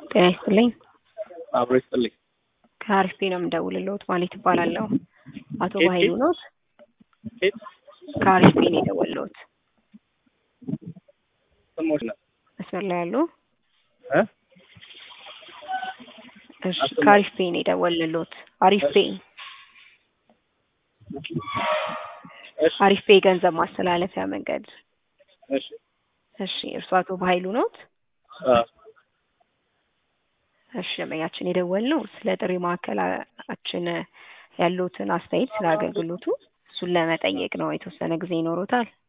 ጤና ይስጥልኝ። አብሮ ይስጥልኝ። ከአሪፍ ነው የምደውልልዎት ማለት ይባላለሁ። አቶ ኬት በኃይሉ ኬት? ኖት? ኬት ከአሪፍ ነው የደወልልዎት። ስሞች ነው መስመር ላይ ያሉ? እ እሺ አስመ- ከአሪፍ ፔ ነው የደወልልዎት። አሪፍ ፔ እሺ አሪፍ ፔ ገንዘብ ማስተላለፊያ መንገድ። እሺ እሺ እርሱ አቶ በኃይሉ ኖት? አ እሺ ደንበኛችን የደወልነው ስለ ጥሪ ማዕከላችን ያሉትን አስተያየት ስለ አገልግሎቱ እሱን ለመጠየቅ ነው። የተወሰነ ጊዜ ይኖሮታል?